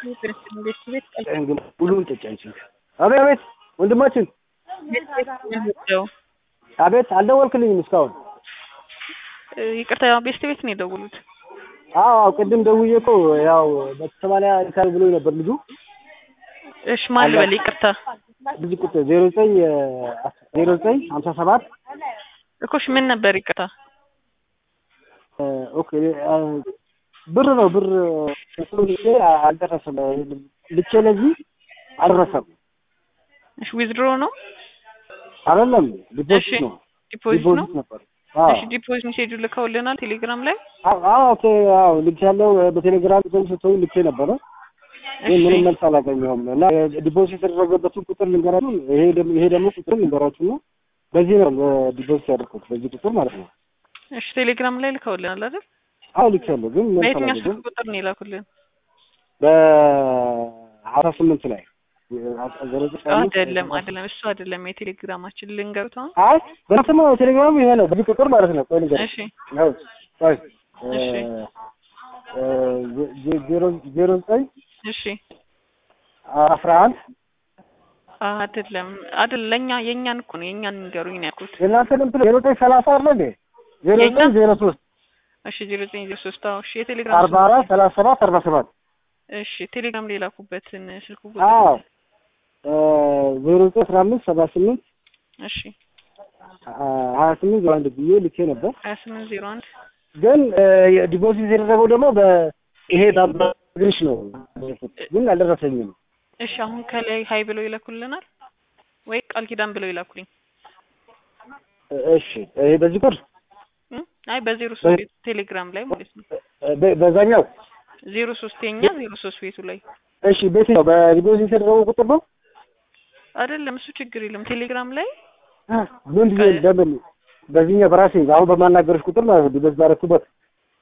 ቤት ቤት ሁሉም ጠጪ አንቺ። አቤት አቤት፣ ወንድማችን አቤት፣ አልደወልክልኝም እስካሁን። ይቅርታ ቤስት ቤት ነው የደውሉት። አዎ ቅድም ደውዬ እኮ ያው በሰማንያ ይካል ብሎኝ ነበር ልጁ። እሺ ማን ልበል? ይቅርታ ልጅ ቁጥር ዜሮ ዘጠኝ ዜሮ ዘጠኝ ሀምሳ ሰባት እኮሽ ምን ነበር? ይቅርታ ኦኬ ብር ነው ብር አልደረሰም። ልቼ ለዚህ አልደረሰም። እሺ ዊዝድሮ ነው አይደለም ዲፖዚት እሺ፣ ነው ዲፖዚት ነው። ዲፖዚት ነበር። አዎ እሺ ዲፖዚት ሜሴጁ ልከውልናል ቴሌግራም ላይ። አዎ ኦኬ አዎ ልክ ያለው በቴሌግራም ቁጥር ሰጥቶኝ ልኬ ነበረ ግን ምንም መልስ አላገኘሁም እና ዲፖዚት የተደረገበትን ቁጥር ልንገራችሁ። ይሄ ደግሞ ይሄ ደግሞ ቁጥር ልንገራችሁ ነው። በዚህ ነው ዲፖዚት ያደረኩት በዚህ ቁጥር ማለት ነው። እሺ ቴሌግራም ላይ ልከውልናል አይደል? አዎ ልክ ያለው ግን መልስ በየትኛው አላገኘሁም። ስልክ ቁጥር ነው የላኩልን? በአስራ ስምንት ላይ አይደለም አይደለም፣ እሱ አይደለም የቴሌግራማችን ልንገሩት አሁን። አይ በስመ አብ ቴሌግራሙ ይሄ ነው በዚህ ቁጥር ማለት ነው። ቆይ ልንገርህ እሺ ነው ቆይ እሺ። እ ዜ- ዜሮ ዜሮ ዘጠኝ እሺ አስራ አንድ አይደለም አይደለም፣ ለኛ የኛን እኮ ነው የኛን ንገሩኝ ነው ያልኩት። የእናንተ እንትን ዜሮ ዘጠኝ ሰላሳ አለ እንዴ ዜሮ የኛ? ዘጠኝ ዜሮ ሶስት እሺ ዜሮ ዘጠኝ ዜሮ ሶስት አዎ። እሺ የቴሌግራም አርባ አራት ሰላሳ ሰባት አርባ ሰባት እሺ ቴሌግራም ላይ ላኩበትን ስልክ ቁጥር አዎ ዜሮ ዘጠኝ አስራ አምስት ሰባ ስምንት እሺ ሀያ ስምንት ዜሮ አንድ ብዬ ልኬ ነበር። ሀያ ስምንት ዜሮ አንድ ግን ዲፖዚት የተደረገው ደግሞ በይሄ ግሪሽ ነው ግን አልደረሰኝም። እሺ አሁን ከላይ ሀይ ብለው ይላኩልናል ወይ ቃል ኪዳን ብለው ይላኩልኝ። እሺ ይሄ በዚህ ቁጥር እም? አይ በዜሮ ሶስት ቤቱ ቴሌግራም ላይ ማለት ነው። በ- በዛኛው ዜሮ ሶስት የኛ ዜሮ ሶስት ቤቱ ላይ እሺ ቤት ነው በዲፖዚት የተደረገው ቁጥር ነው። አይደለም እሱ ችግር የለም። ቴሌግራም ላይ ምን ጊዜ ለምን በዚህኛው በራሴ አሁን በማናገርሽ ቁጥር ማለት ነው ዲፖዚት ባደረኩበት